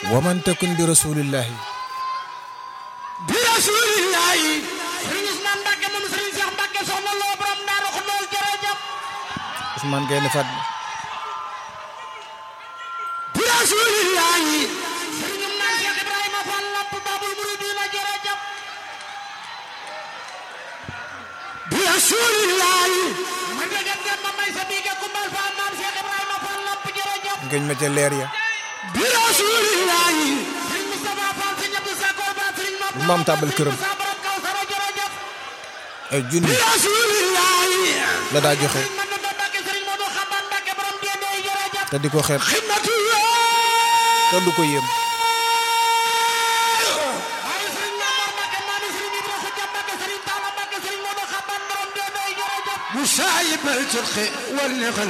wa man takun bi rasulillahi bi rasulillahi Serigne Ousmane Mbacke moom Serigne Cheikh Mbacke soxna loo borom Daaru Xudoos jërëjëf Ousmane Gaynde Fatma bi rasulillahi Serigne Mame Cheikh Ibrahima Fall Lamp Babul Mouridina jërëjëf bi rasulillahi ma dëggat dem ma may sa biige kumbal Fall Mame Cheikh Ibrahima Fall Lamp jërëjëf ngëñ ma ca leer ya bi rasulillahi Serigne Moustapha Fall Serigne Abdou Sakor Ba Serigne Mame bu maam tàbbal këram Moussa borom Kawsara jërëjëf ay junni bi rasulillahi la daa joxe Serigne Mandou Mbacke Serigne Modou Xaban Mbacke borom Diendé jërëjëf te di ko xeeb xidmatullah te du ko yéem waaye Serigne Mamor Mbacke maami Serigne Ibra Khoudia Mbacke Serigne Talla Mbacke Serigne Modou Xaban borom Diendé jërëjëf musayib al turqi wal